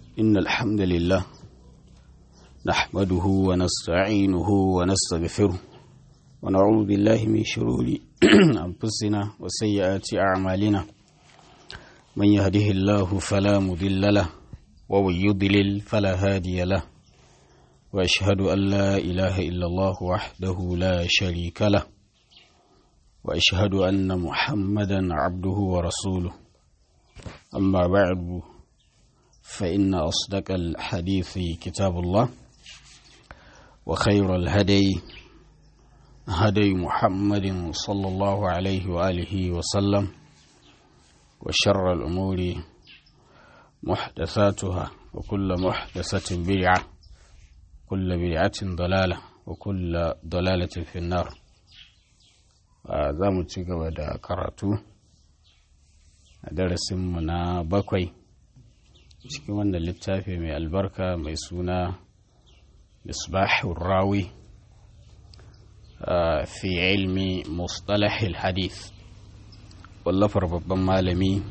إن الحمد لله نحمده ونستعينه ونستغفره ونعوذ بالله من شرور أنفسنا وسيئات أعمالنا من يهده الله فلا مضل له ومن يضلل فلا هادي له وأشهد أن لا إله إلا الله وحده لا شريك له وأشهد أن محمدا عبده ورسوله أما بعد فإن أصدق الحديث كتاب الله وخير الهدي هدي محمد صلى الله عليه وآله وسلم وشر الأمور محدثاتها وكل محدثة بدعة كل بدعة ضلالة وكل ضلالة في النار za mu ci gaba da karatu a darasinmu na bakwai cikin wannan littafi mai albarka mai suna misbahun rawi fi ilmi mustalahil hadith wallafar babban malami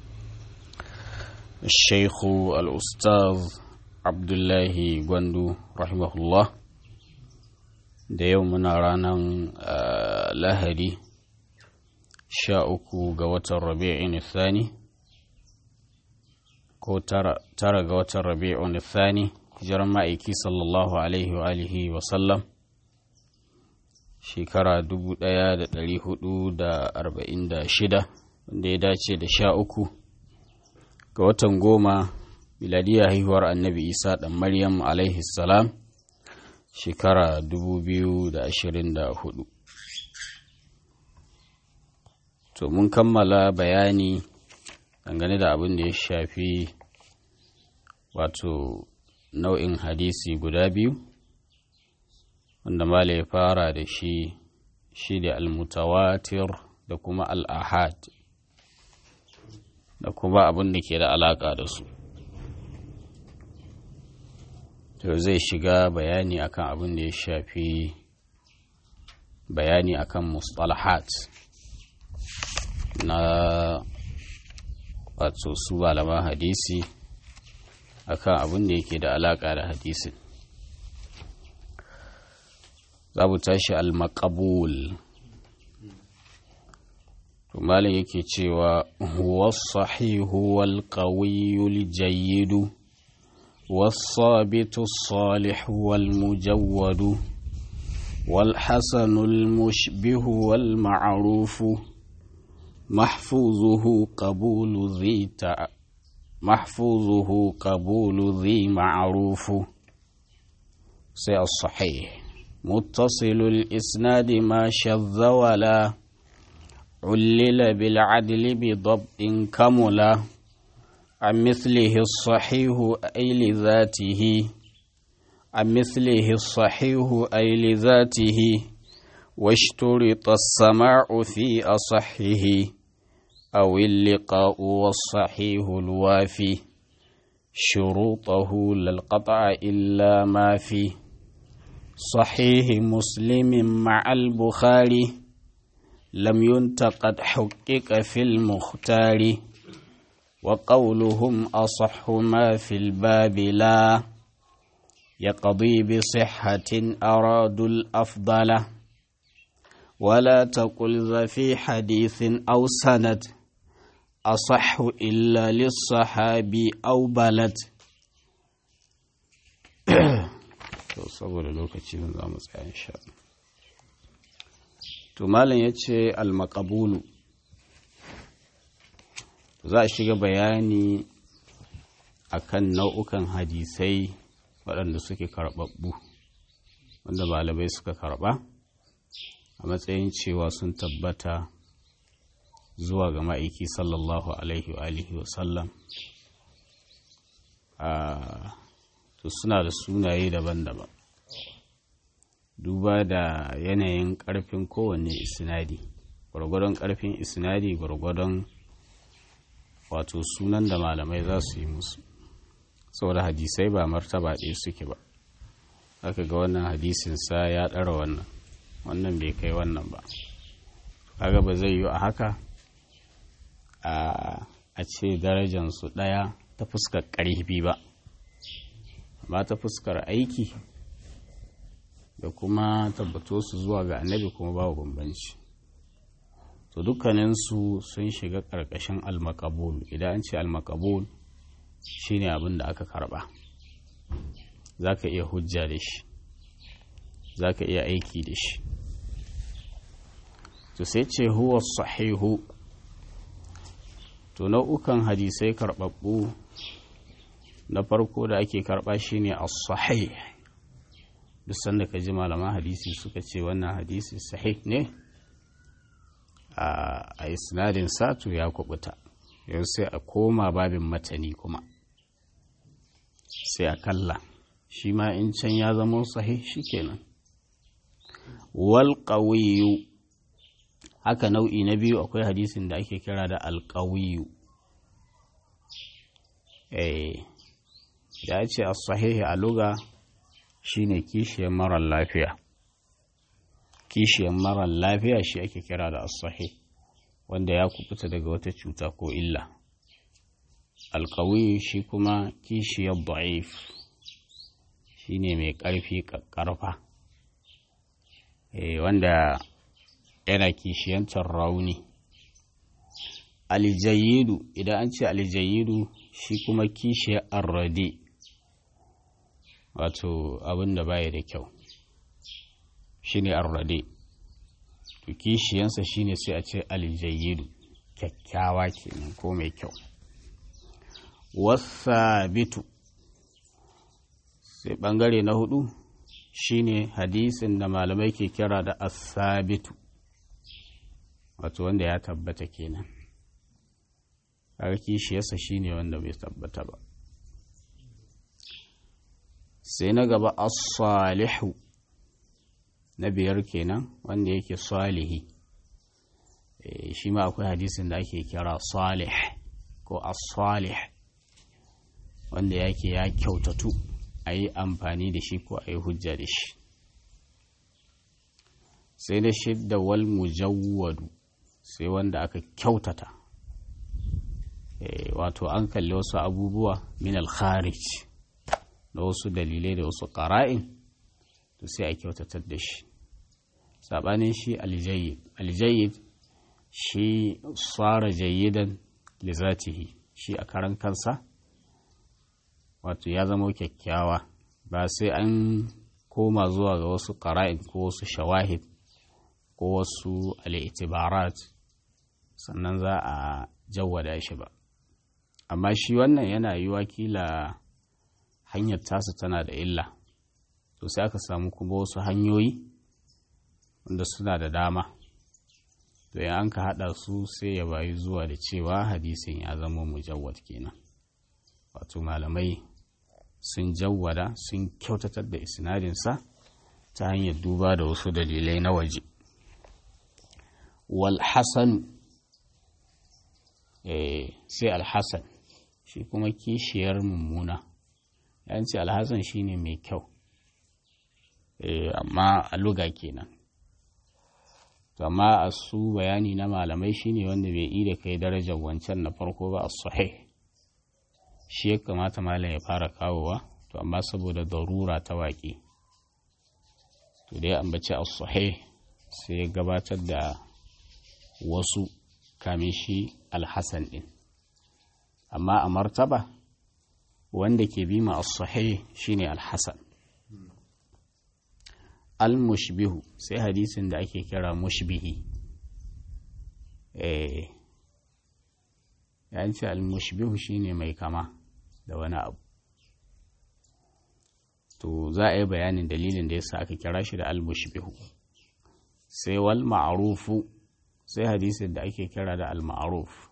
shaikhu al-ustaz abdullahi gwandu rahimahullah da yau muna ranar lahadi sha uku ga watan rabi'in thani ko tara ga watan rabi'un thani hijiran ma'aiki sallallahu alaihi wa alihi wa sallam shekara 1446 wanda ya dace da sha uku ga watan goma miladiyar haihuwar annabi isa ɗan maryam alaihi salam shekara 2024 to mun kammala bayani dangane da abin da ya shafi wato nau'in hadisi guda biyu wanda mala ya fara da shi shi da almutawatir da kuma al'ahad da kuma abin da ke da alaƙa da su to zai shiga bayani akan abin da ya shafi bayani akan mustalahat na wato su malaman hadisi akan abin da yake da alaka da hadisin za mu tashi al-maqabul malam yake cewa huwa sahihu wal qawiyul jayyidu والصابت الصالح والمجود والحسن المشبه والمعروف محفوظه قبول ذي تع... محفوظه قبول ذي معروف سي الصحيح متصل الإسناد ما شذ ولا علل بالعدل بضبط كملا عن مثله الصحيح أي لذاته عن مثله الصحيح أي لذاته واشترط السماع في أصحه أو اللقاء والصحيح الوافي شروطه للقطع إلا ما في صحيح مسلم مع البخاري لم ينتقد حقق في المختار وقولهم أصح ما في الباب لا يقضي بصحة أرادوا الأفضل ولا تقل ذا في حديث أو سند أصح إلا للصحابي أو بلد saboda lokaci zan za mu tsaya insha to malam ya ce almakabulu za a shiga bayani akan nau'ukan hadisai waɗanda suke karɓaɓɓu wanda malamai suka karɓa a matsayin cewa sun tabbata zuwa ga ma'aiki sallallahu alaihi wa alihi wa sallam to suna da sunaye daban-daban duba da yanayin ƙarfin kowanne isnadi gwargwadon ƙarfin isnadi gwargwadon wato sunan da malamai za su yi musu saboda hadisai ba martaba ɗaya suke ba aka ga wannan hadisinsa ya ɗara wannan wannan bai kai wannan ba kaga ba zai yi a haka a ce darajansu ɗaya ta fuskar ƙarfi ba amma ta fuskar aiki da kuma tabbato su zuwa ga annabi kuma babu bambanci to dukkaninsu sun shiga ƙarƙashin almakabul idan an ce almakabul shine abin da aka karba za ka iya hujja da shi za ka iya aiki da shi to sai ce huwa sahihu to nau'ukan hadisai karɓaɓɓu na farko da ake karɓa shine as-sahih duk sanda ka ji malaman hadisi suka ce wannan hadisi sahih ne a isnadin satu ya kubuta yau sai a koma babin matani kuma sai a kalla shi ma in can ya zama sahih shikenan wal qawiyu haka nau'i na biyu akwai hadisin da ake kira da alƙawiyu eh ya ce a sahihi a luga shine kishiyar marar lafiya kishiyar marar lafiya shi ake kira da as wanda ya kubuta daga wata cuta ko illa alƙawiyu shi kuma kishiyar da'if shine mai ƙarfi ƙarfa wanda yana kishiyantar rauni aljayidu idan an ce aljayidu shi kuma kishiyar arrade wato abin da baya da kyau shi ne arrade to kishiyansa shi ne sai a ce aljayidu kyakkyawa kenan ko mai kyau wasabitu sai bangare na hudu shine hadisin da malamai ke kira da asabitu wato wanda ya tabbata kenan kaga kishiyarsa shine wanda bai tabbata ba sai na gaba as-salihu na biyar kenan wanda yake salihi shi ma akwai hadisin da ake kira salih ko as-salih wanda yake ya kyautatu a yi amfani da shi ko a yi hujja da shi sai da shidda wal mujawwadu sai wanda aka kyautata wato an kalli wasu abubuwa min al-kharij da wasu dalilai da wasu ƙara'in to sai a kyautatar da shi saɓanin shi aljayyid aljayyid shi tsara jayyidan lizatihi shi a karan kansa wato ya zama kyakkyawa ba sai an koma zuwa ga wasu ƙara'in ko wasu shawahid ko wasu al'itibarat sannan za a jawwada shi ba amma shi wannan yana yi wakila hanyar tasa tana da illa to sai aka samu kuma wasu hanyoyi wanda suna da dama to in an ka haɗa su sai ya bayi zuwa da cewa hadisin ya zama mujawwad kenan wato malamai sun jawwada sun kyautatar da isnadinsa ta hanyar duba da wasu dalilai na waje wal hasan sai alhassan shi kuma kishiyar mummuna yanci alhassan shine mai kyau amma a luga kenan to amma a su bayani na malamai shine wanda bai yi da kai darajar wancan na farko ba a sahih shi ya kamata malam ya fara kawowa to amma saboda darura ta waƙe to dai ambaci a sahih sai ya gabatar da wasu kamin shi alhassan ɗin amma a martaba wanda ke bi ma as-sahih shine al-hasan al-mushbihu sai hadisin da ake kira mushbihi eh yanci al-mushbihu shine mai kama da wani abu to za a yi bayanin dalilin da yasa aka kira shi da al-mushbihu sai wal ma'rufu sai hadisin da ake kira da al-ma'ruf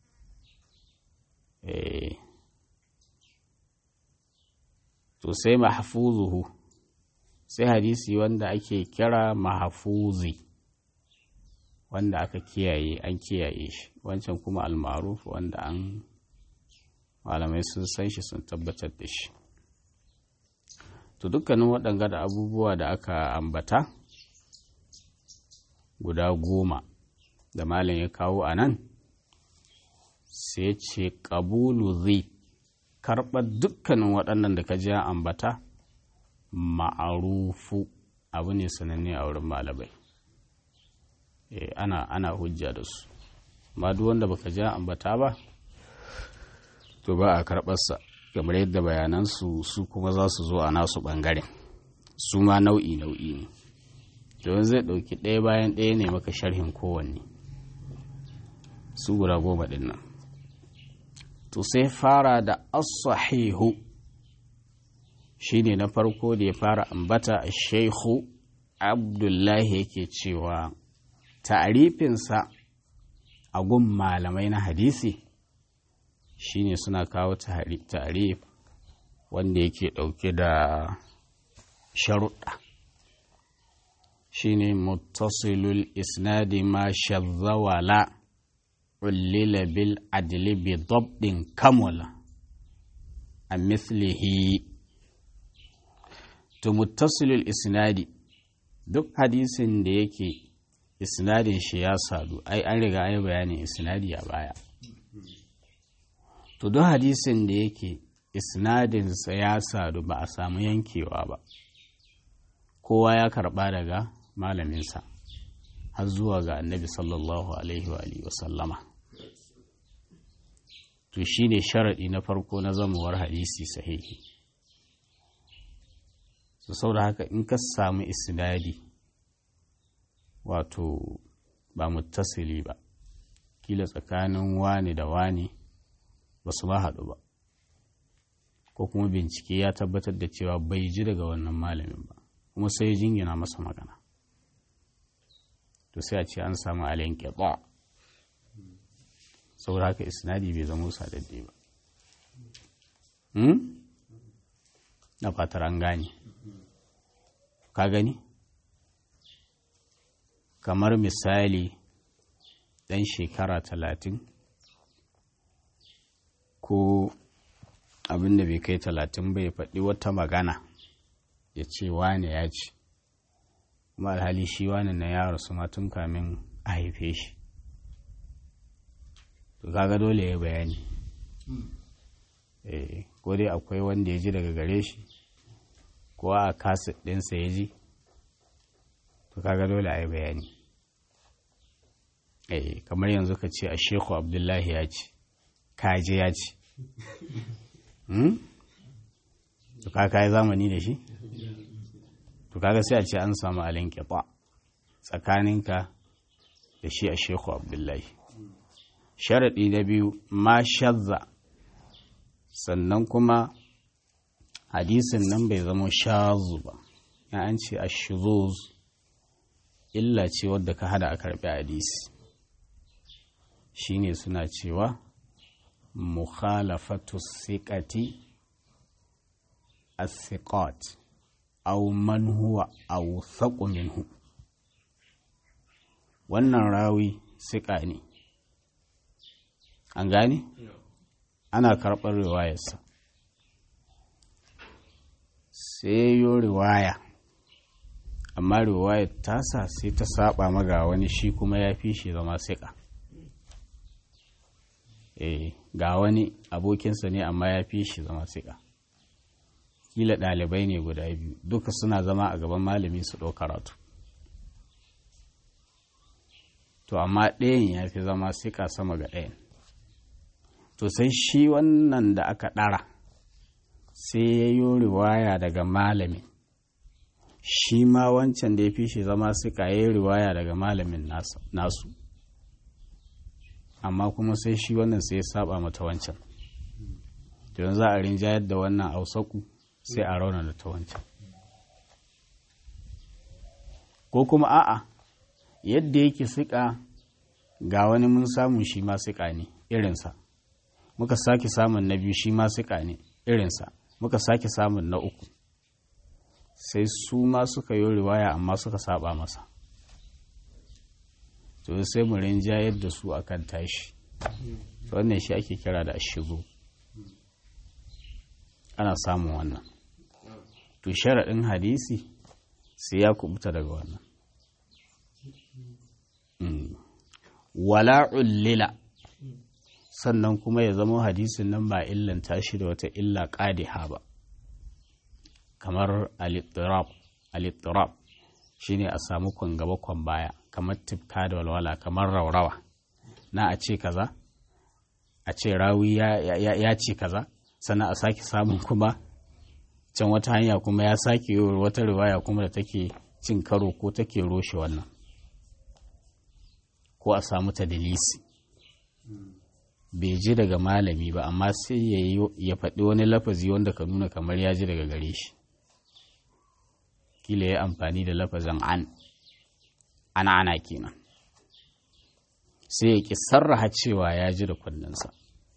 eh to sai mahfuzuhu sai hadisi wanda ake kira mahfuzi wanda aka kiyaye an kiyaye shi wancan kuma almaruf wanda an malamai sun san shi sun tabbatar da shi to dukkanin waɗanga da abubuwa da aka ambata guda goma da malam ya kawo a nan sai ce ƙabulu zai karɓar dukkanin waɗannan da ka ji ambata ma'arufu abu ne sananne a wurin malamai ana ana hujja da su ma duk wanda baka ji ambata ba to ba a karɓarsa kamar yadda bayanansu su kuma za su zo a nasu ɓangaren su ma nau'i nau'i ne don zai ɗauki ɗaya bayan ɗaya ne maka sharhin kowanne su guda goma ɗin nan to sai fara da as-sahihu shine na farko da ya fara ambata a shehu abdullahi yake cewa ta'arifinsa a gun malamai na hadisi shine suna kawo ta'arif wanda yake ɗauke da sharuɗa shine muttasilul isnadi ma shazzawala ullila bil adli bi dabdin kamula a mislihi to muttasilul isnadi duk hadisin da yake isnadin shi ya sadu ai an riga ai bayanin isnadi a baya to duk hadisin da yake isnadinsa ya sadu ba a samu yankewa ba kowa ya karba daga malaminsa har zuwa ga annabi sallallahu alaihi wa alihi wasallama to shi ne sharaɗi na farko na zamuwar hadisi sahihi su sau da haka in ka samu isnadi wato ba muttasili ba kila tsakanin wani da wani ba su ma haɗu ba ko kuma bincike ya tabbatar da cewa bai ji daga wannan malamin ba kuma sai jingina masa magana to sai a ce an samu alayin ƙyaɓa saboda haka isnadi bai zama sadadde ba na fatar an gane ka gani kamar misali ɗan shekara talatin ko abin da bai kai talatin bai faɗi wata magana ya ce wane ya ce kuma alhali shi wane na yaro su tun kamin a haife shi to kaga dole ya bayani eh ko dai akwai wanda ya ji daga gare shi ko a kaset ɗinsa ya ji to kaga dole a yi bayani eh kamar yanzu ka ce a sheku abdullahi ya ce kaje ya ce to kaka yi zamani da shi to kaga sai a ce an samu alin kifa tsakaninka da shi a sheku abdullahi sharaɗi na biyu ma shazza sannan kuma hadisin nan bai zama shazu ba ya an ce a shuzuz illa ce wadda ka hada a karɓi hadisi shine suna cewa mukhalafatu siqati as-siqat aw man huwa awthaqu minhu wannan rawi siƙa ne an gane ana karɓar riwayarsa sai yo riwaya amma riwayar tasa sai ta saba maga wani shi kuma ya fi shi zama siƙa eh ga wani abokinsa ne amma ya fi shi zama siƙa kila ɗalibai ne guda biyu duka suna zama a gaban malami su ɗau karatu to amma ɗayan ya fi zama siƙa sama ga ɗayan to sai shi wannan da aka ɗara sai ya yi riwaya daga malamin shi ma wancan da ya fi shi zama siƙa ya yi riwaya daga malamin nasu amma kuma sai shi wannan sai ya saba mata wancan don za a rinjayar da wannan ausaku sai a rauna da ta wancan ko kuma a'a yadda yake siƙa ga wani mun samu shi ma siƙa ne irinsa muka sake samun na biyu shi ma siƙa ne irinsa muka sake samun na uku sai su ma suka yi riwaya amma suka saba masa to sai mu rinjayar da su akan tashi wannan shi ake kira da ashigo ana samun wannan to sharaɗin hadisi sai ya kubuta daga wannan wala ullila sannan kuma ya zama hadisin nan ba illanta shi da wata illa ƙadiha ba kamar al-ittirab shine a samu kwan gaba kwan baya kamar tifka da walwala kamar raurawa na a ce kaza a ce rawi ya ce kaza sannan a sake samun kuma can wata hanya kuma ya sake yi wata riwaya kuma da take cin karo ko take roshe wannan ko a samu ta dalisi bai ji daga malami ba amma sai ya faɗi wani lafazi wanda ka nuna kamar ya ji daga gare shi kila ya amfani da lafazin an ana ana kenan sai ya ki sarraha cewa ya ji da kunninsa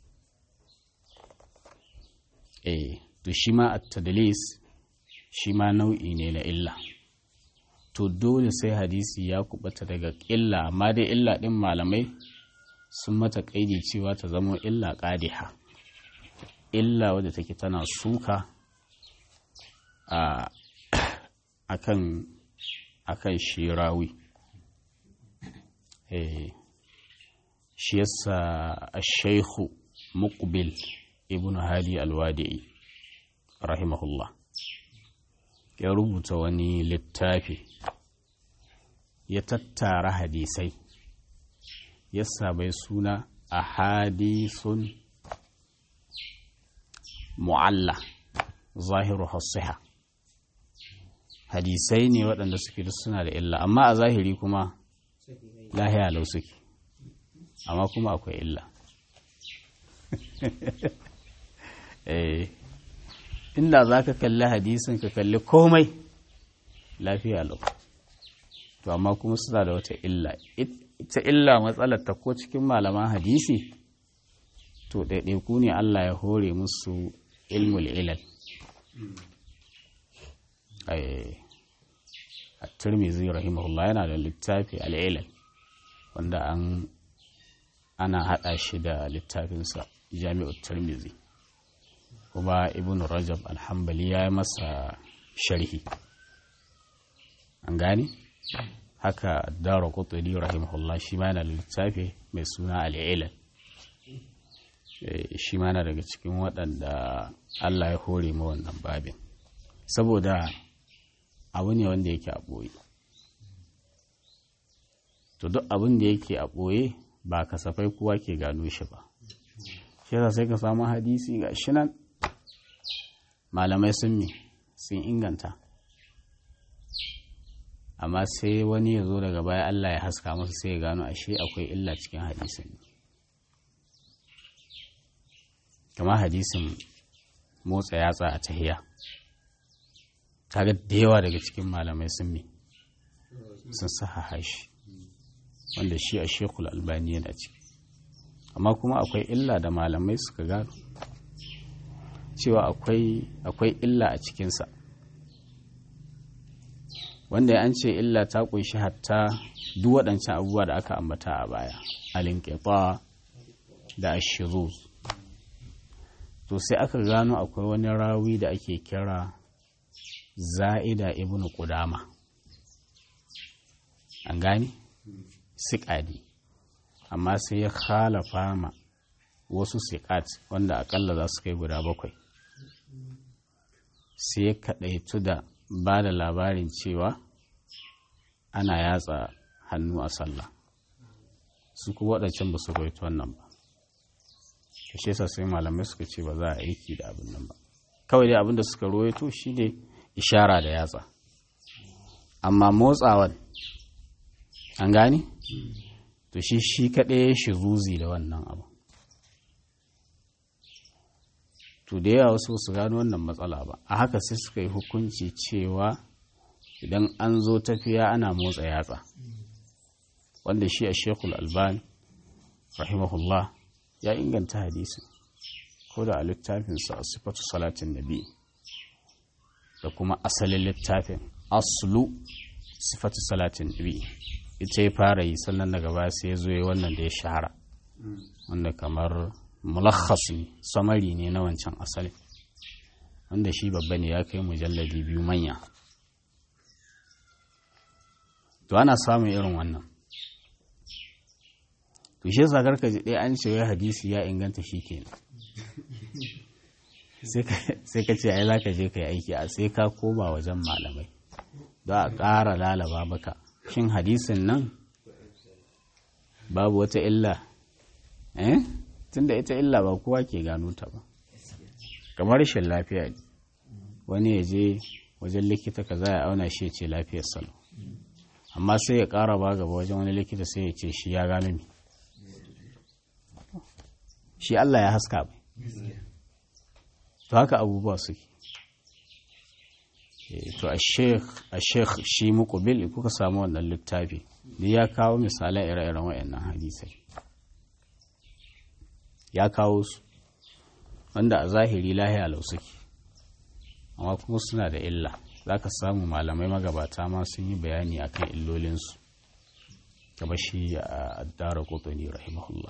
eh to shi ma at-tadlis shi ma nau'i ne na illa to dole sai hadisi ya kubata daga illa amma dai illa din malamai sun mata kaidi cewa ta zama illa qadiha illa wadda take tana suka a akan akan shirawi eh shi yasa ash-shaykhu muqbil ibn hadi al-wadi'i rahimahullah ya rubuta wani littafi ya tattara hadisai yasa bai suna a hadisun mu'alla zahiru hasiha hadisai ne waɗanda suke da suna da illa amma a zahiri kuma lahiya lau suke amma kuma akwai illa inda za ka kalli hadisin ka kalli komai lafiya lau to amma kuma suna da wata illa ita illa matsalar ta ko cikin malaman hadisi to ɗaiɗaiku ne Allah ya hore musu ilmul ilal a turmizi rahimahullah yana da littafi al'ilal wanda an ana haɗa shi da littafinsa jami'ar turmizi kuma ibn rajab alhambali ya yi masa sharhi an gane haka dara kuturi rahimahullah shi ma yana da littafi mai suna al'ilal shi ma yana daga cikin waɗanda allah ya hore ma wannan babin saboda abu ne wanda yake a ɓoye to duk abin da yake a ɓoye ba kasafai kowa ke gano shi ba shi sai ka samu hadisi ga shi nan malamai sun mi sun inganta amma sai wani ya zo daga baya Allah ya haska masa sai ya gano ashe akwai illa cikin hadisin kama hadisin motsa yatsa a tahiya kaga da yawa daga cikin malamai sun mi sun sahaha shi wanda shi a shekul albani yana ciki amma kuma akwai illa da malamai suka gano cewa akwai illa a cikinsa wanda an ce illa ta kunshi hatta duk waɗancan abubuwa da aka ambata a baya alinkefa da ashiruz to sai aka gano akwai wani rawi da ake kira za'ida ibn qudama an gane siƙadi amma sai ya khalafa ma wasu siƙat wanda akalla za su kai guda bakwai sai ya kaɗaitu da ba da labarin cewa ana yatsa hannu a sallah su kuma waɗancan ba su roito wannan ba shi yasa sai malamai suka ce ba za a aiki da abin nan ba kawai dai abin da suka roito shi ne ishara da yatsa amma motsawan an gane to shi shi kaɗai shi zuzi da wannan abu to da yawa wasu su gano wannan matsala ba a haka sai suka yi hukunci cewa idan an zo tafiya ana motsa yatsa wanda shi a shekul albani rahimahullah ya inganta hadisi ko da a littafinsa a sifatu salatin nabi da kuma asalin littafin aslu sifatu salatin nabi ita ya fara yi sannan daga baya sai ya zo ya wannan da ya shahara wanda kamar mulakhas ne samari ne na wancan asali wanda shi babba ne ya kai mujalladi biyu manya to ana samun irin wannan to to shi yasa karka ji ɗaya an ce wai hadisi ya inganta shi kenan sai ka ce ai za ka je ka yi aiki a sai ka koma wajen malamai za a ƙara lalaba maka shin hadisin nan babu wata illa eh tunda ita illa ba kowa ke gano ta ba kamar rashin lafiya ne wani ya je wajen likita ka za a auna shi ya ce lafiyar salo amma sai ya ƙara ba gaba wajen wani likita sai ya ce shi ya gano ni shi Allah ya haska bai to haka abubuwa suke to a sheikh shi mukubil kuka samu wannan littafi da ya kawo misalai ire-iren wayannan hadisai ya kawo su wanda a zahiri lahiya lau suke amma kuma suna da illa za ka samu malamai magabata ma sun yi bayani akan illolinsu gaba shi a addara kotoni rahimahullah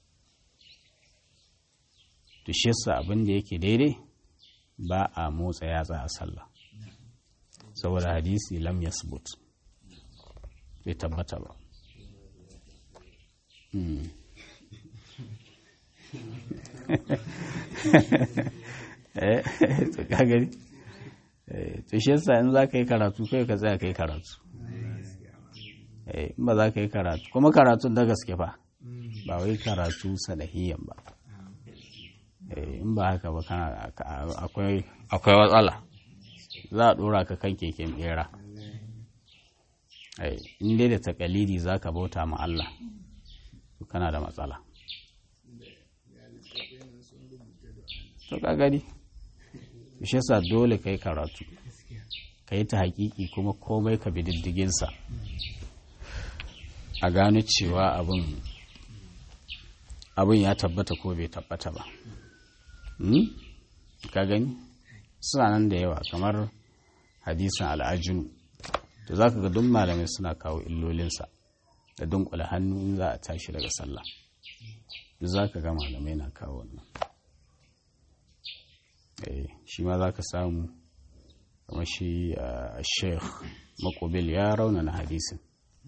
to shi yasa abin da yake daidai ba a motsa yatsa a sallah saboda hadisi lam yasbut bai tabbata ba to kagari to shi yasa in za ka yi karatu kai ka tsaya ka yi karatu in ba za ka yi karatu kuma karatun da gaske fa ba wai karatu sadahiyan ba in ba haka ba akwai matsala za a dora ka kan keken bera in dai da takalidi za ka bauta ma Allah kana da matsala to ka gani shi yasa dole ka yi karatu ka yi ta hakiki kuma komai ka bi diddiginsa a gano cewa abin ya tabbata ko bai tabbata ba ka gani suna nan da yawa kamar hadisin al'ajinu da za ka ga duk malamai suna kawo illolinsa da dunkula hannu in za a tashi daga sallah da za ka ga malamai na kawo wannan shi ma za ka samu kamar shi a sheikh makobil ya raunana hadisin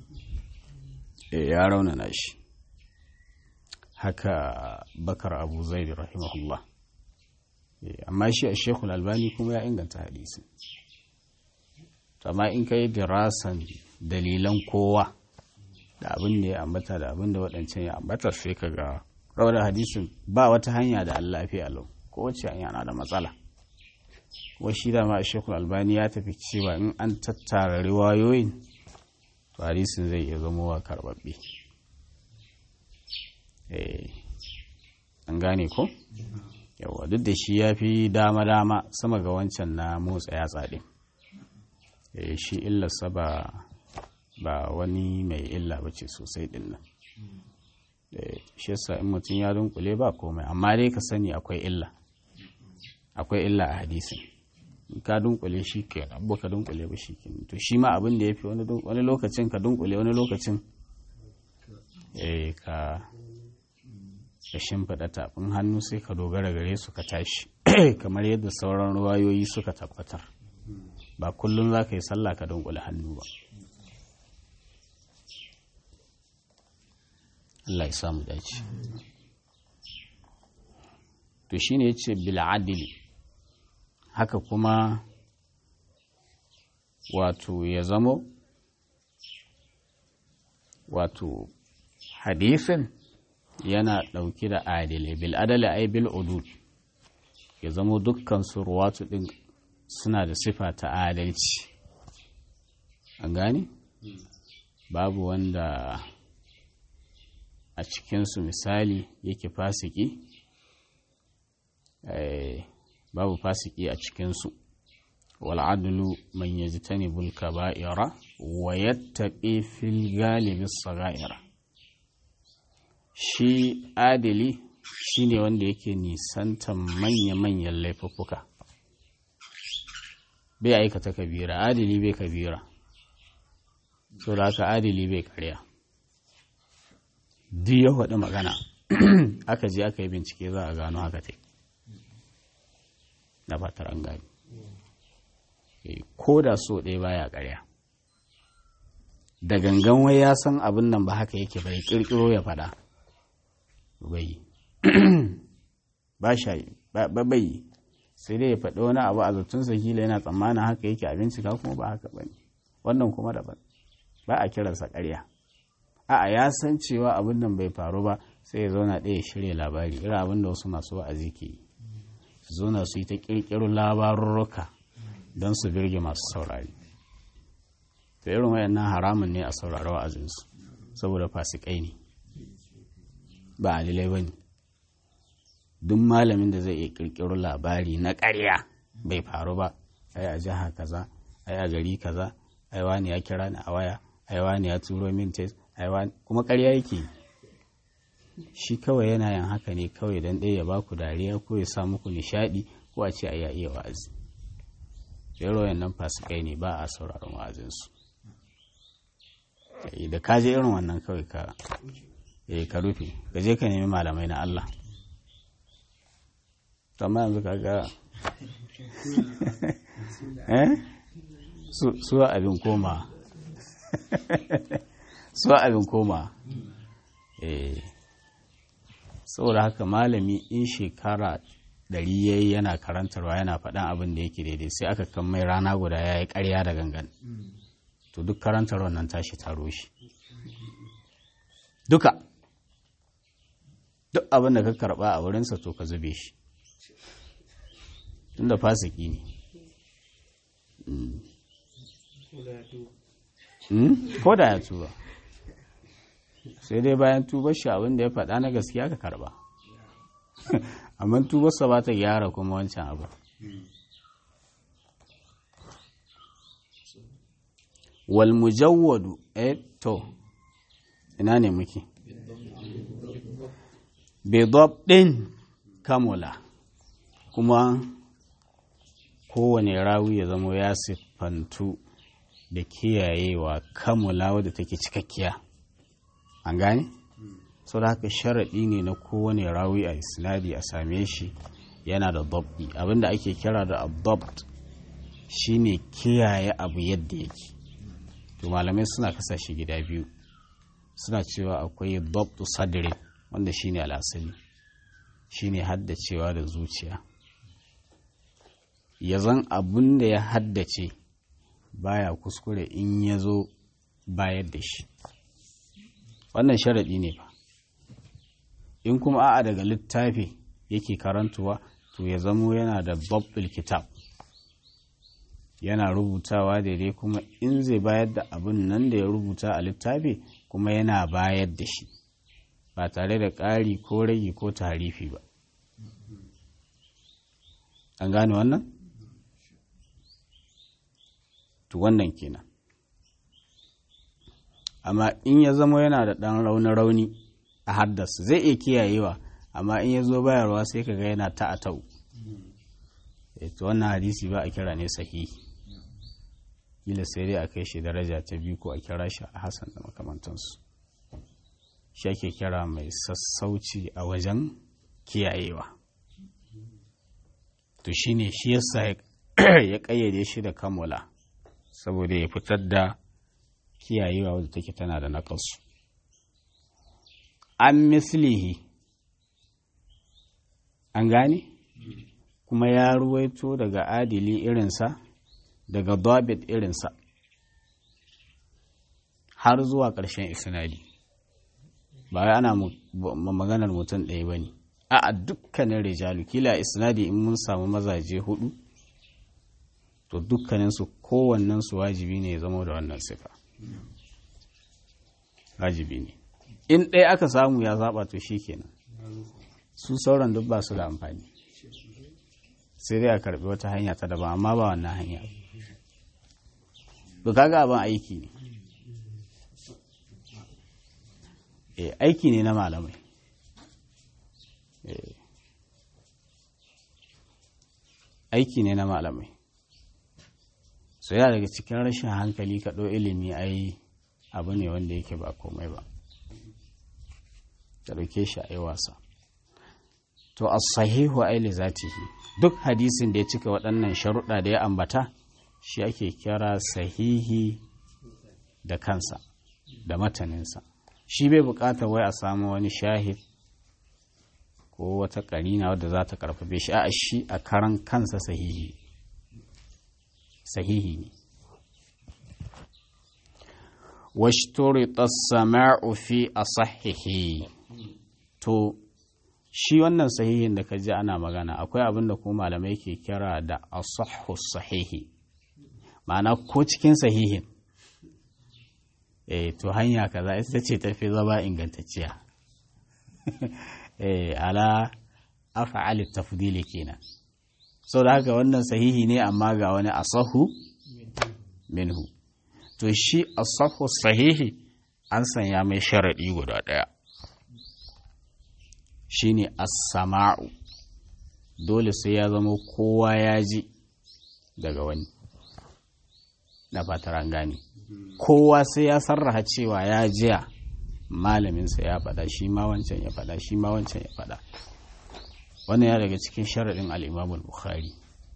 ya raunana shi haka bakar abu zaid rahimahullah amma shi a shekul albani kuma ya inganta hadisin amma in ka yi dirasan dalilan kowa da abin da ya ambata da abin da waɗancan ya ambata sai ka ga rawar hadisin ba wata hanya da Allah fi alau ko wacce hanya na da matsala kuma shi da ma a shekul albani ya tafi cewa in an tattara riwayoyin to hadisin zai iya zama wa karɓaɓɓe an gane ko yawa duk da shi ya fi dama-dama sama ga wancan na motsa yatsa ɗin shi illarsa ba ba wani mai illa ba ce sosai ɗin nan shi yasa in mutum ya dunkule ba komai amma dai ka sani akwai illa akwai illa a hadisin in ka dunkule shi ke abu ka dunkule ba shi ke to shi ma abin da ya fi wani lokacin ka dunkule wani lokacin ka ka shimfiɗa tafin hannu sai ka dogara gare su ka tashi kamar yadda sauran ruwayoyi suka tabbatar ba kullum za ka yi sallah ka dunkule hannu ba Allah ya samu dace to shine yace bil adli haka kuma wato ya zamo wato hadisin yana ɗauki da adilai bil adali ai bil udud ya zamo dukkan su ruwatu ɗin suna da sifa ta adalci an gane babu wanda a cikinsu misali yake fasiki babu fasiki a cikinsu wal'adulu man yajtanibul kaba'ira wa yattaqi fil galibi sagaira shi adili shine wanda yake nisantan manya-manyan laifuffuka bai aikata kabira adili bai kabira so da haka adili bai karya duk ya faɗi magana aka je aka yi bincike za a gano haka ta na fatar an gani ko da so ɗaya baya karya da gangan wai ya san abin nan ba haka yake bai ƙirƙiro ya faɗa bai ba shayi ba bai sai dai ya faɗi wani abu a zatunsa kila yana tsammanin haka yake a bincika kuma ba haka ba ne wannan kuma daban ba a kiransa ƙarya a'a ya san cewa abin nan bai faru ba sai ya zauna ɗaya shirya labari irin abin da wasu masu wa'azi ke yi su zauna su yi ta ƙirƙiro labarurruka don su birge masu saurari to irin wayannan haramun ne a saurari wa'azinsu saboda fasikai ne ba alilai ba ne duk malamin da zai iya ƙirƙiro labari na ƙarya bai faru ba ai a jiha kaza ai a gari kaza ai wani ya kira ni a waya ai wani ya turo min test ai wani kuma ƙarya yake shi kawai yana yin haka ne kawai don ɗaya ya baku dariya ko ya sa muku nishaɗi ko a ce a ya iya wa'azi yaro nan fasikai ne ba a sauraron wa'azinsu da ka je irin wannan kawai ka ka rufe ka je ka nemi malamai na Allah amma yanzu ka ga su abin koma su abin koma saboda haka malami in shekara ɗari ya yi yana karantarwa yana faɗan abin da yake daidai sai aka kan mai rana guda ya yi ƙarya da gangan to duk karantarwa nan tashi taro shi duka duk abin da ka karɓa a wurinsa to ka zube shi tunda fasiki ne ko da ya tuba sai dai bayan tubar shi abin da ya faɗa na gaskiya ka karba amma tubarsa ba ta gyara kuma wancan abu wal mujawwadu eh to ina ne muke bidab ɗin kamula kuma kowane rawi ya zama ya siffantu da kiyayewa kamula wadda take cikakkiya an gane? sau da haka sharaɗi ne na kowane rawi a isnadi a same shi yana da dabbi abinda ake kira da abdabt shine kiyaye abu yadda yake to malamai suna kasa shi gida biyu suna cewa akwai dabtu sadri wanda shine al'asali shine haddacewa da zuciya ya zan abin da ya haddace baya kuskure in ya zo bayar da shi wannan sharaɗi ne ba in kuma a'a daga littafi yake karantuwa to ya zamo yana da babbil kitab yana rubutawa daidai kuma in zai bayar da abin nan da ya rubuta a littafi kuma yana bayar da shi ba tare da ƙari ko rage ko tarifi ba an gane wannan? to wannan kenan amma in ya zama yana da ɗan rauni-rauni a haddasa zai iya kiyayewa amma in ya zo bayarwa sai ka ga yana ta a tau to wannan hadisi ba a kira ne sahihi kila sai dai a kai shi daraja ta biyu ko a kira shi a hasan da makamantansu shi ake kira mai sassauci a wajen kiyayewa to shine shi yasa ya ƙayyade shi da kamula saboda ya fitar da kiyayewa wadda take tana da naƙasu an mislihi an gane kuma ya ruwaito daga adili irinsa daga dabit irinsa har zuwa ƙarshen isnadi ba wai ana maganar mutum ɗaya ba ne a dukkanin rijalu kila isnadi in mun samu mazaje hudu to dukkaninsu kowannensu wajibi ne ya zama da wannan sifa wajibi ne in ɗaya aka samu ya zaɓa to shi kenan su sauran duk ba su da amfani sai dai a karɓi wata hanya ta daban amma ba wannan hanya ba kaga abin aiki ne e, aiki ne na malamai e, aiki ne na malamai so yana daga cikin rashin hankali ka ɗau ilimi ai abu ne wanda yake ba komai ba ka ɗauke shi a yi wasa to a sahihu aili zatihi duk hadisin da ya cika waɗannan sharuɗa da ya ambata shi ake kira sahihi da kansa da mataninsa shi bai buƙatar wai a samu wani shahid ko wata karina wadda za ta karfafe shi a shi a karan kansa sahihi sahihi ne واشترط السماع في أصحه to shi wannan sahihin da ka ji ana magana akwai abin da kuma malamai ke kira da asahhu sahihi ma'ana ko cikin sahihin eh to hanya kaza ita ce tafi zama ingantacciya eh ala af'al tafdili kenan sau da haka wannan sahihi ne amma ga wani asahu minhu to shi asahu sahihi an sanya mai sharaɗi guda ɗaya shine as-sama'u dole sai ya zama kowa ya ji daga wani na fatar an gane kowa sai ya sarraha cewa ya jiya malaminsa ya faɗa shi ma wancan ya faɗa shi ma wancan ya faɗa wannan ya daga cikin sharaɗin al'imamul bukhari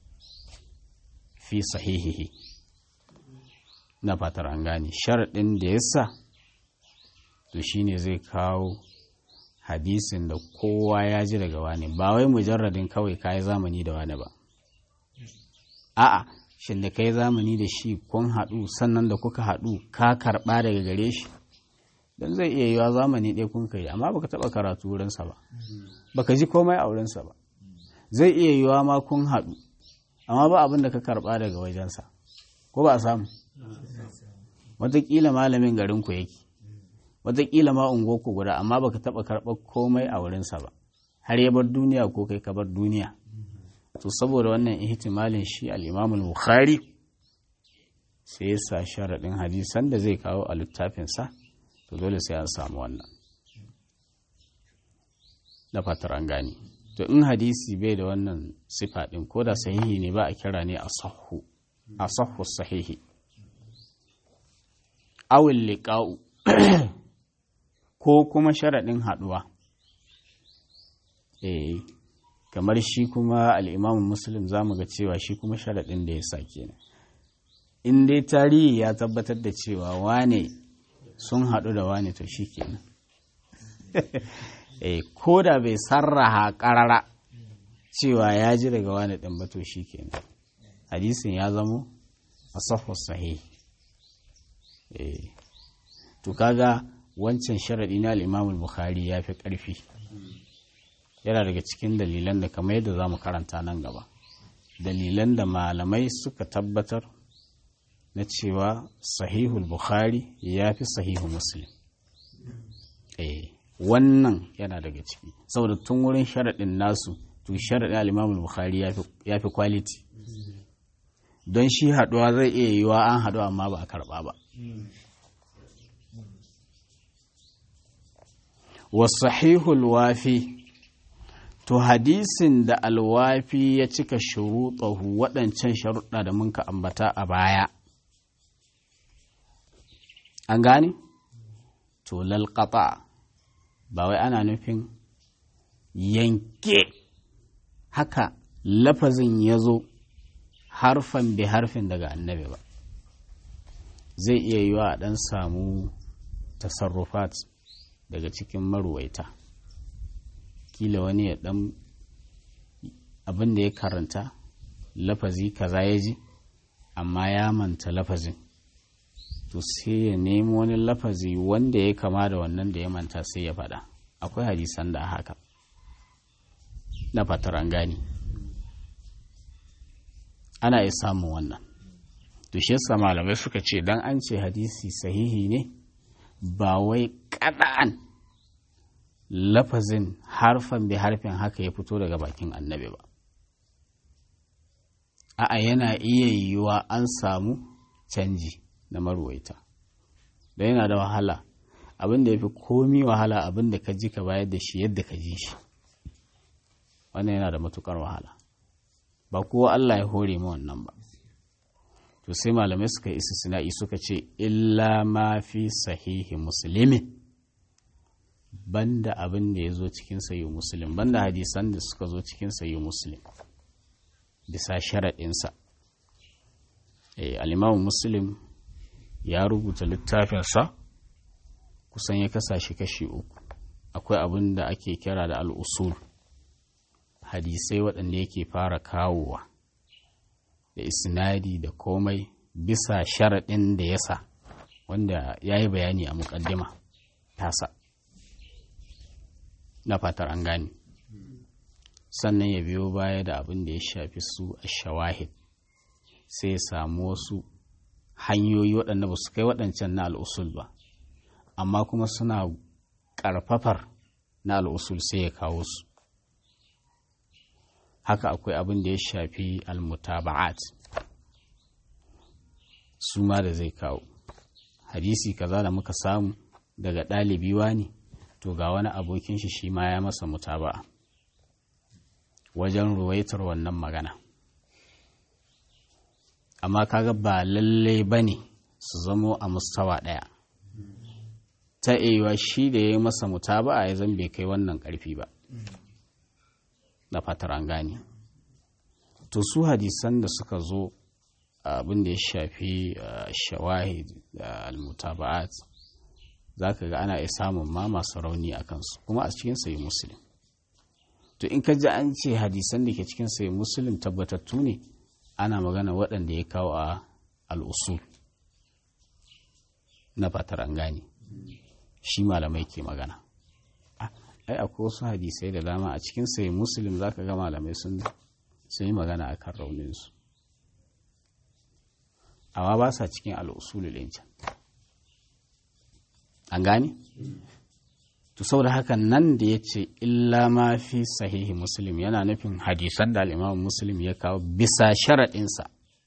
fi sahihihi na fatar an gane sharaɗin da ya sa to shine zai kawo hadisin da kowa ya ji daga wani ba wai mujarradin kawai ka yi zamani da wani ba a'a shin da ka yi zamani da shi kun haɗu sannan da kuka haɗu ka karɓa daga gare shi don zai iya yiwa zamani ɗaya kun kai amma baka taɓa karatu wurinsa ba baka ji komai a wurinsa ba zai iya yiwa ma kun haɗu amma ba abin da ka karɓa daga wajensa ko ba a samu wataƙila malamin garinku yake wataƙila ma unguwarku guda amma baka taɓa karɓar komai a wurinsa ba har ya bar duniya ko kai ka bar duniya to saboda wannan ihtimalin shi al-imamul bukhari sai ya sa sharaɗin hadisan da zai kawo a littafinsa to dole sai an samu wannan da fatar an gane to in hadisi bai da wannan sifa ɗin ko da sahihi ne ba a kira ne a sahu a sahu sahihi awil liqa'u ko kuma sharaɗin haɗuwa eh kamar shi kuma al'imamun muslim za mu ga cewa shi kuma sharaɗin da ya sa kenan in dai tarihi ya tabbatar da cewa wane sun haɗu da wane to shi kenan eh ko da bai sarraha ƙarara cewa ya ji daga wane ɗin ba to shi kenan hadisin ya zamo a sahih sahih eh to kaga wancan sharaɗi na al'imamul bukhari ya fi ƙarfi yana daga cikin dalilan da kamar yadda za mu karanta nan gaba dalilan da malamai suka tabbatar na cewa sahihul bukhari ya fi sahihu muslim eh wannan yana daga ciki saboda tun wurin sharaɗin nasu to sharaɗin al'imamul bukhari ya fi kwaliti don shi haɗuwa zai iya yiwa an haɗu amma ba a karɓa ba wasahihul wafi to hadisin da alwafi ya cika shuruɗahu waɗancan sharuɗa da muka ambata a baya an gane to lalƙata ba wai ana nufin yanke haka lafazin ya zo harfan bi harfin daga annabi ba zai iya yiwa a ɗan samu tasarrufat daga cikin maruwaita kila wani ya dan abin da ya karanta lafazi kaza ya ji amma ya manta lafazin to sai ya nemi wani lafazi wanda ya kama da wannan da ya manta sai ya faɗa akwai hadisan da haka na fatar an gani ana iya samun wannan to shi yasa malamai suka ce dan an ce hadisi sahihi ne ba wai kada'an lafazin harfan bai harfin haka ya fito daga bakin annabi ba a'a yana iya yiwuwa an samu canji na maruwaita da yana da wahala abin da ya fi komi wahala abin da ka ji ka bayar da shi yadda ka ji shi wannan yana da matukar wahala ba kowa Allah ya hore ma wannan ba to sai malamai suka yi istisna'i suka ce illa ma fi sahihi muslimin banda abin da ya zo cikin sayi muslim banda hadisan da suka zo cikin sayi muslim bisa sharaɗinsa alimamu muslim ya rubuta littafinsa kusan ya kasa shi kashi uku akwai abin da ake kira da al'usul hadisai waɗanda yake fara kawowa da isnadi da komai bisa sharaɗin da ya sa wanda ya yi bayani a muƙaddima tasa na fatar an gane sannan ya biyo baya da abin da ya shafi su a shawahid sai ya samu wasu hanyoyi waɗanda ba su kai waɗancan na al'usul ba amma kuma suna ƙarfafar na al'usul sai ya kawo su haka akwai abin da ya shafi almutaba'at su ma da zai kawo hadisi kaza da muka samu daga ɗalibi ne to ga wani abokin shi shi ma ya masa mutaba'a wajen ruwaitar wannan magana amma kaga ba lalle ba ne su zamo a mustawa ɗaya ta iya shi da ya yi masa mutaba'a ya zan bai kai wannan ƙarfi ba da fatar an gane to su hadisan da suka zo abin da ya shafi shawahid da almutaba'at za ka ga ana iya samun ma masu rauni a kansu kuma a cikin sayi musulun to in ka ji an ce hadisan da ke cikin sayi musulun tabbatattu ne ana magana waɗanda ya kawo a al'usul na fatar an gane shi malamai ke magana ai akwai wasu hadisai da dama a cikin sai muslim za ka ga malamai sun yi magana a kan rauninsu amma ba sa cikin al'usulul can an gane to saboda haka nan da ya ce illa ma fi sahihi muslim yana nufin hadisan da al'imam muslim ya kawo bisa sharaɗinsa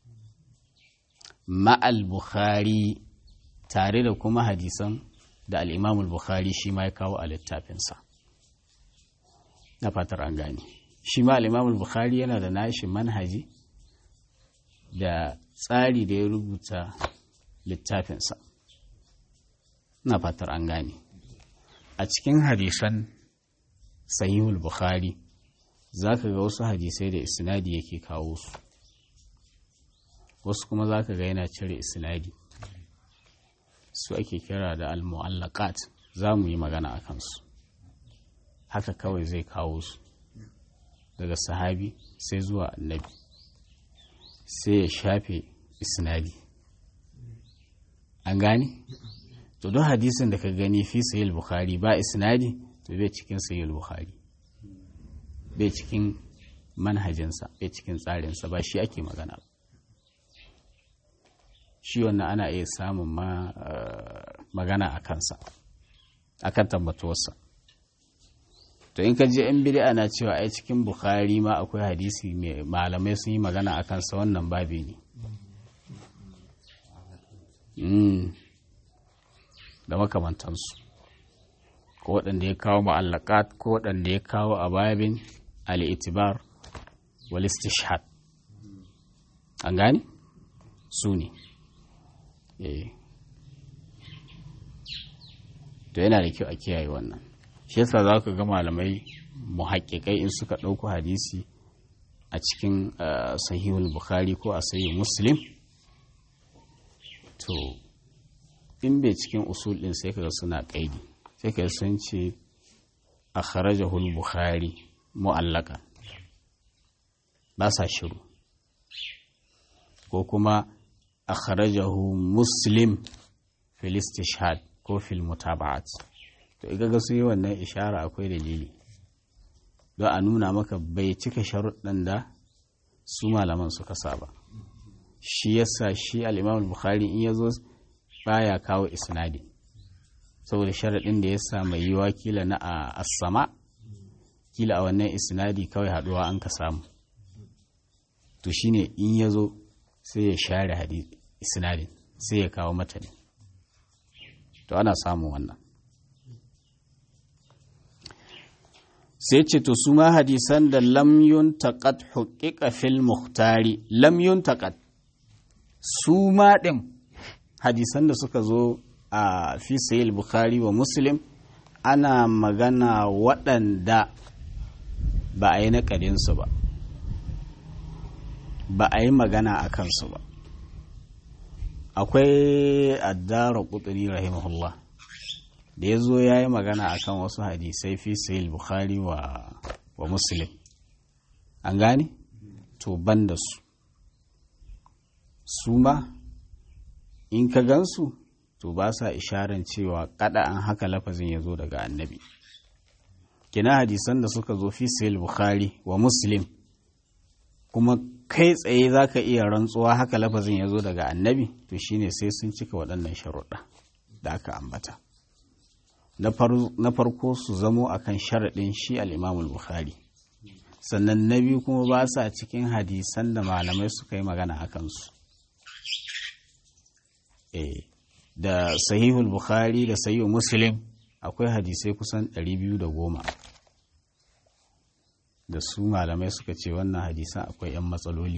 ma'al bukhari tare da kuma hadisan da al'imam bukhari shi ma ya kawo a littafinsa na fatar an gane shi ma al'imam bukhari yana da nashi manhaji da tsari da ya rubuta littafinsa na fatar an gane a cikin hadisan sahihul bukhari za ka ga wasu hadisai da isnadi yake kawo su wasu kuma za ka ga yana cire isnadi su ake kira da al-mu'allaqat za mu yi magana a kansu haka kawai zai kawo su daga sahabi sai zuwa annabi sai ya shafe isnadi an gane to don hadisin da ka gani fi sayil bukhari ba isnadi to bai cikin sayil bukhari bai cikin manhajinsa bai cikin tsarinsa ba shi ake magana shi wannan ana iya samun ma magana a kansa a kan tabbatuwarsa to in ka je yan bid'a na cewa ai cikin bukhari ma akwai hadisi mai malamai sun yi magana a kansa wannan babi ne da makamantansu ko waɗanda ya kawo ma'allakat ko waɗanda ya kawo a babin al'itibar wal istishhad an gane su ne to yana da kyau a kiyaye wannan shi yasa za ka ga malamai muhaƙiƙai in suka ɗauko hadisi a cikin sahihul bukhari ko a sahihul muslim to in bai cikin usul ɗin sai kaga suna ƙaidi sai kaga sun ce a kharajahul bukhari mu'allaka ba sa shiru ko kuma a kharajahu muslim fil istishhad ko fil mutaba'at to iga ga sun yi wannan ishara akwai dalili don a nuna maka bai cika sharuɗan da su malaman suka saba shi yasa shi al-imam bukhari in yazo baya kawo isnadi saboda sharaɗin da ya sa mai yiwa kila na a asama kila a wannan isnadi kawai haɗuwa an ka samu to shine in ya zo sai ya share hadisi isnadin sai ya kawo mata ne to ana samun wannan sai ce to su ma hadisan da lamyun taƙat huƙiƙa fil muhtari lamyun taƙat su ma ɗin hadisan da suka zo a fi sayil bukhari wa muslim ana magana waɗanda ba a yi naƙadinsu ba ba a yi magana a kansu ba akwai addara ƙuturi rahimahullah da ya zo ya yi magana a kan wasu hadisai fi sayil bukhari wa, wa muslim an gane to ban da su su ma in ka gansu to ba sa isharan cewa kada an haka lafazin ya zo daga annabi kina hadisan da suka zo fi sayil bukhari wa muslim kuma kai tsaye za ka iya rantsuwa haka lafazin ya zo daga annabi to shine sai sun cika waɗannan sharuɗa da aka ambata na farko su zamo akan sharaɗin shi al'imamul bukhari sannan na biyu kuma ba sa cikin hadisan da malamai suka yi magana a kansu da sahihul bukhari da sahihul muslim akwai hadisai kusan 210 da su malamai suka ce wannan hadisan akwai 'yan matsaloli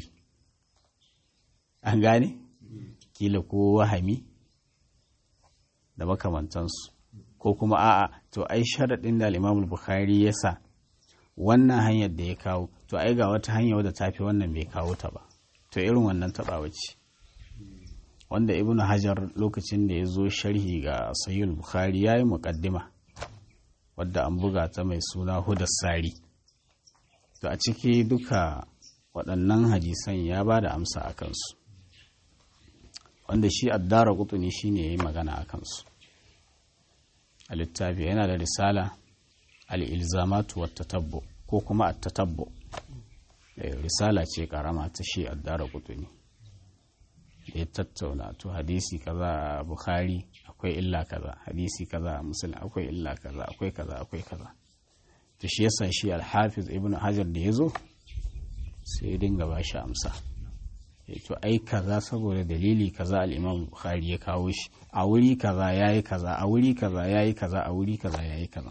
an gane kila ko wahami da makamantansu ko kuma a'a to ai sharaɗin da al'imamul bukhari ya sa wannan hanyar da ya kawo to ai ga wata hanya wadda ta fi wannan bai kawo ta ba to irin wannan taɓawa ce wanda ibnu hajar lokacin da ya zo sharhi ga sayyid bukhari ya yi muƙaddima wadda an buga ta mai suna hudar sari to a ciki duka waɗannan hadisan ya ba da amsa a kansu wanda shi addara kutuni shi ne ya yi magana a kansu a littafi yana da risala al'ilzamatu wata tabbo ko kuma a tatabbo risala ce karama ta shi addara kutuni da ya tattauna to hadisi kaza a bukhari akwai illa kaza hadisi kaza a musulun akwai illa kaza akwai kaza akwai kaza to shi yasa shi alhafiz ibn hajar da ya zo sai ya dinga ba shi amsa to ai kaza saboda dalili kaza al-imam bukhari ya kawo shi a wuri kaza yayi kaza a wuri kaza yayi kaza a wuri kaza yayi kaza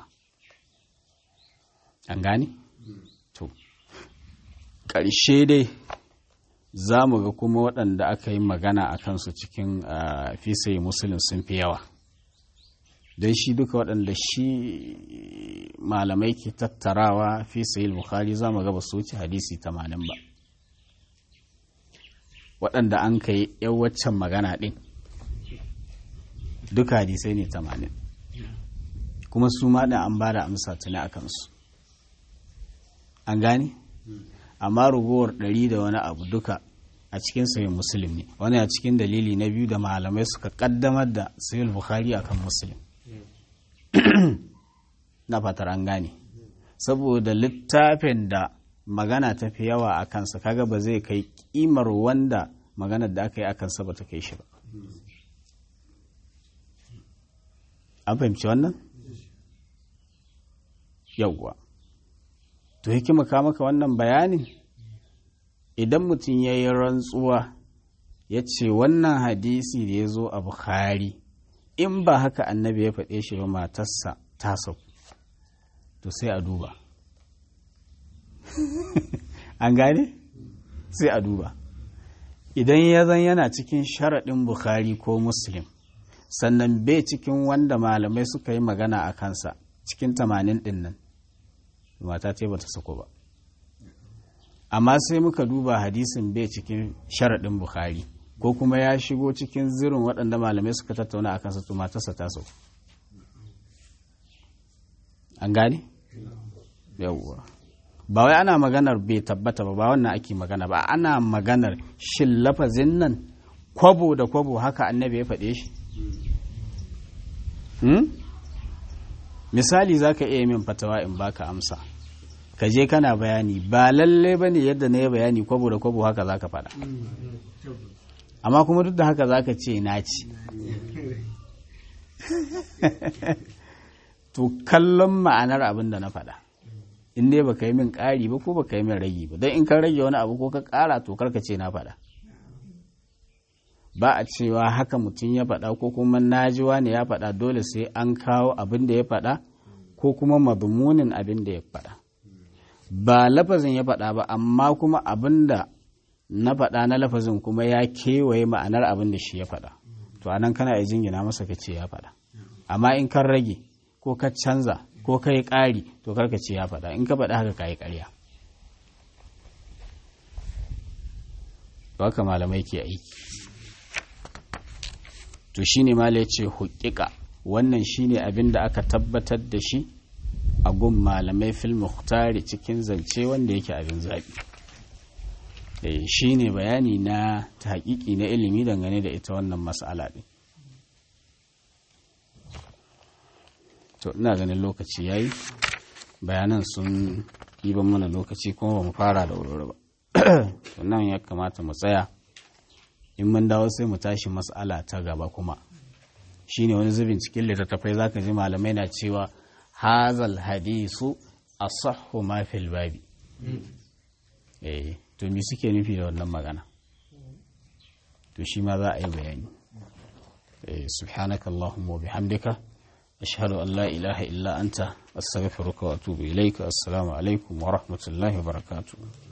an gane to ƙarshe dai za mu ga kuma waɗanda aka yi magana a kansu cikin fisayi musulun sun fi yawa don shi duka waɗanda shi malamai ke tattarawa fisayi bukhari za mu ga ba su wuce hadisi tamanin ba waɗanda an kai yan waccan magana ɗin duka hadisai ne tamanin kuma su ma ɗin an ba da amsa tuni a kansu an gane amma ragowar ɗari da wani abu duka a cikin sayin musulun ne wani a cikin dalili na biyu da malamai suka ƙaddamar da sayin bukhari akan musulun na fatar an gane saboda littafin da magana ta fi yawa a kansa kaga ba zai kai kimar wanda maganar da aka yi a kansa ba ta kai shi ba an fahimci wannan yauwa to hikima ka maka wannan bayanin idan mutum ya yi rantsuwa ya ce wannan hadisi da ya zo a bukhari in ba haka annabi ya faɗe shi ba matarsa ta sau to sai a duba an gane sai a duba idan ya zan yana cikin sharaɗin bukhari ko muslim sannan bai cikin wanda malamai suka yi magana a kansa cikin tamanin ɗin nan mata ce ba ta sako ba amma sai muka duba hadisin bai cikin sharaɗin bukhari ko kuma ya shigo cikin zirin waɗanda malamai suka tattauna a kansa to matarsa ta sau an gane? yawwa ba wai ana maganar bai tabbata ba ba wannan ake magana ba ana maganar shin lafazin nan kwabo da kwabo haka annabi ya faɗe shi misali za ka iya min fatawa in baka amsa ka je kana bayani ba lalle ba ne yadda na yi bayani kwabo da kwabo haka za ka faɗa amma kuma duk da haka za ka ce na ci to kallon ma'anar abin da na faɗa in dai baka yi min ƙari ba ko baka yi min ragi ba don in ka rage wani abu ko ka ƙara to karka ce na faɗa ba a cewa haka mutum ya faɗa ko kuma naji wani ya faɗa dole sai an kawo abin da ya faɗa ko kuma mazmunin abin da ya faɗa ba lafazin ya faɗa ba amma kuma abin da na faɗa na lafazin kuma ya kewaye ma'anar abin da shi ya faɗa to anan kana iya jingina masa ka ce ya faɗa amma in kan rage ko ka canza ko ka yi ƙari to karka ce ya faɗa in ka faɗa haka ka yi ƙarya haka malamai ke aiki to shine mala ya ce hukika wannan shine abin da aka tabbatar da shi a gun malamai fil muhtari cikin zance wanda yake abin zaɓi shi ne bayani na ta haƙiƙi na ilimi dangane da ita wannan mas'ala ɗin to ina ganin lokaci ya yi bayanan sun ban mana lokaci kuma ba mu fara da wuri ba nan ya kamata mu tsaya in mun dawo sai mu tashi mas'ala ta gaba kuma shine wani zubin cikin littattafai zaka ji malamai na cewa hazal hadisu asahhu ma fil babi eh to me suke nufi da wannan magana to shi ma za a yi bayani eh subhanakallahumma wa bihamdika ashhadu an la ilaha illa anta astaghfiruka wa atubu ilaika assalamu alaikum wa rahmatullahi wa barakatuh